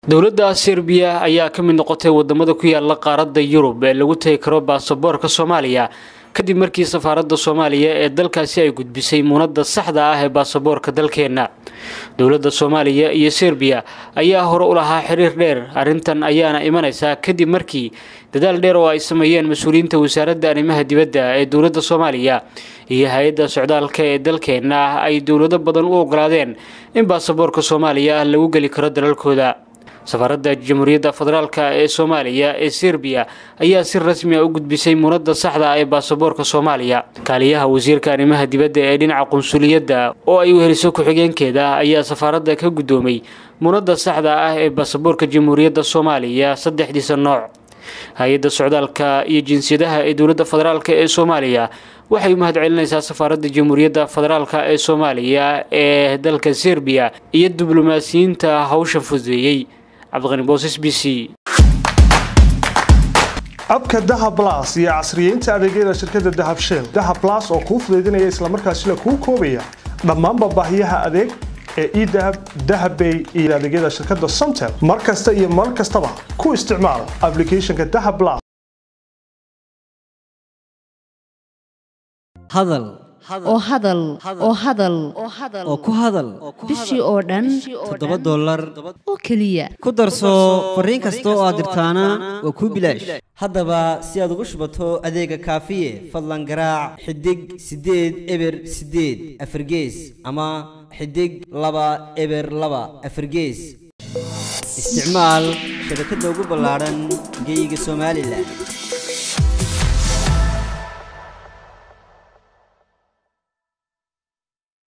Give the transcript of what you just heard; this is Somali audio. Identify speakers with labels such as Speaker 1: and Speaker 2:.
Speaker 1: dowladda serbiya ayaa ka mid noqotay wadamada ku yaala qaaradda yurub ee lagu tegi karo baasaboorka soomaaliya kadib markii safaaradda soomaaliya ee dalkaasi ay gudbisay muunadda saxda ah ee baasaboorka dalkeenna dowladda soomaaliya iyo serbiya ayaa hore u lahaa xiriir dheer arrintan ayaana imanaysaa kadib markii dadaal dheer oo ay sameeyeen mas-uuliyiinta wasaaradda arrimaha dibadda ee dowladda soomaaliya iyo hay-adda socdaalka ee dalkeenna ay dowlado badan u ogolaadeen in baasaboorka soomaaliya lagu geli karo dalalkooda safaaradda jamhuuriyadda federaalk ee soomaaliya ee serbiya ayaa si rasmi a u gudbisay muunadda saxda ah ee baasaboorka soomaaliya kaaliyaha wasiirka arrimaha dibadda ee dhinaca qunsuliyadda oo ay weheliso ku-xigeenkeeda ayaa safaaradda ka guddoomay muunadda saxda ah ee baasaboorka jamhuuriyadda soomaaliya saddexdiisa nooc hay-adda socdaalka iyo jinsiyadaha ee dowladda federaalk ee soomaaliya waxay u mahad celinaysaa safaaradda jamhuuriyadda federaalk ee soomaaliya ee dalka serbiya iyo diblomaasiyiinta hawshan fududeeyey cabdiqani boosas b c
Speaker 2: abka dahab las iyo casriyeynta adeegyada shirkadda dahab shell dahab las oo kuu fudaydinaya islamarkaasina kuu koobaya dhammaanba baahiyaha adeeg ee edahab dahabbay iyo adeegyada shirkadda somtel mar kasta iyo mar kastaba ku isticmaal aplicathonka dahab las
Speaker 3: hadal
Speaker 4: oo hadal oo hadal
Speaker 3: oo ku hadal
Speaker 4: bishii oo dhan
Speaker 3: toddoba dollar
Speaker 4: oo keliya
Speaker 3: ku darso fariin kasta oo aad dirtaana waa kuu bilaash haddaba si aad ugu shubato adeega kaafiye fadlan garaac xidig siddeed eber siddeed afargees ama xidig laba eber laba afargees isticmaal shabakadda ugu ballaadhan geeyiga somalilan